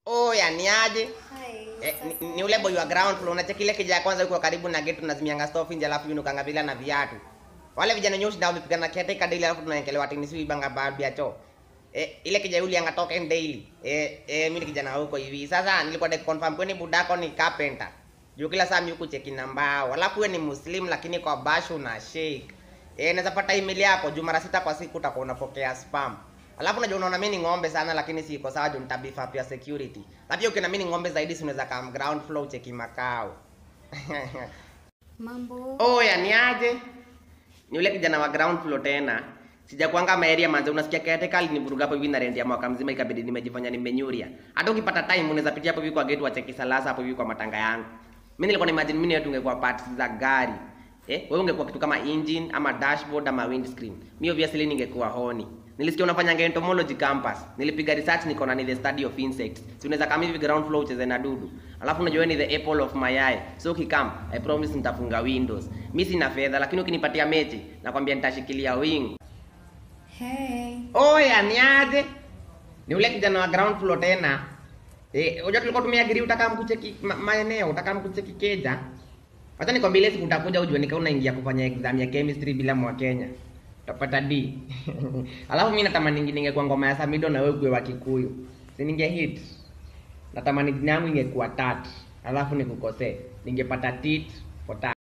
Oya ni aje? Hai, Eh, sasa- ni, ni ule boy wa ground floor unacheki ile kija ya kwanza yuko karibu na gate tunazimianga stove nje alafu yunukanga bila na viatu. Wale vijana nyoshi ndio wamepigana kiateka daily alafu tunaekelewa tini sio ibanga baadhi ya choo. Eh, ile kija yule angatoka daily. Eh, eh mimi ni kijana huko hivi. Sasa nilikuwa de confirm kwani budako ni carpenter. Juu kila saa mimi cheki namba. Alafu wewe ni muslim lakini kwa bashu na shake. Eh, naweza pata email yako juu mara sita kwa siku utakuwa unapokea spam. Alafu unajua unaona mimi ni ng'ombe sana lakini siko sawa juu nitabifa pia security. Na pia ukiona mimi ni ng'ombe zaidi si unaweza kama ground floor cheki makao. Mambo. Oya ni aje? Ni ule kijana wa ground floor tena. Sijakuanga maeria manze unasikia caretaker alinivuruga hapo hivi na rent ya mwaka mzima ikabidi nimejifanya nimenyuria. Hata ukipata time unaweza pitia hapo hivi kwa gate wa cheki salasa hapo hivi kwa matanga yangu. Mimi nilikuwa na imagine mimi yetu ungekuwa parts za gari. Eh, wewe ungekuwa kitu kama engine ama dashboard ama windscreen. Mimi obviously ningekuwa honi. Nilisikia unafanya entomology campus. Nilipiga research niko na ni the study of insects. Si unaweza kama hivi ground floor ucheze na dudu. Alafu unajua wewe ni the apple of my eye. So ukikam, I promise nitafunga windows. Mimi sina fedha lakini ukinipatia mechi nakwambia nitashikilia wing. Hey. Oya ni aje? Ni ule kijana wa ground floor tena. Eh, unajua tulikuwa tumeagiri utaka mkucheki ma, maeneo, utaka mkucheki keja. Hata nikwambia ile siku utakuja ujue nika unaingia kufanya exam ya chemistry bila mwa Kenya. Utapata D. Alafu mimi natamani ninge ningekuwa ngoma ya Samido na wewe kuwe wa Kikuyu. Si ninge hit. Natamani jina yangu ingekuwa tat. Alafu nikukosee. Ningepata tit for tat.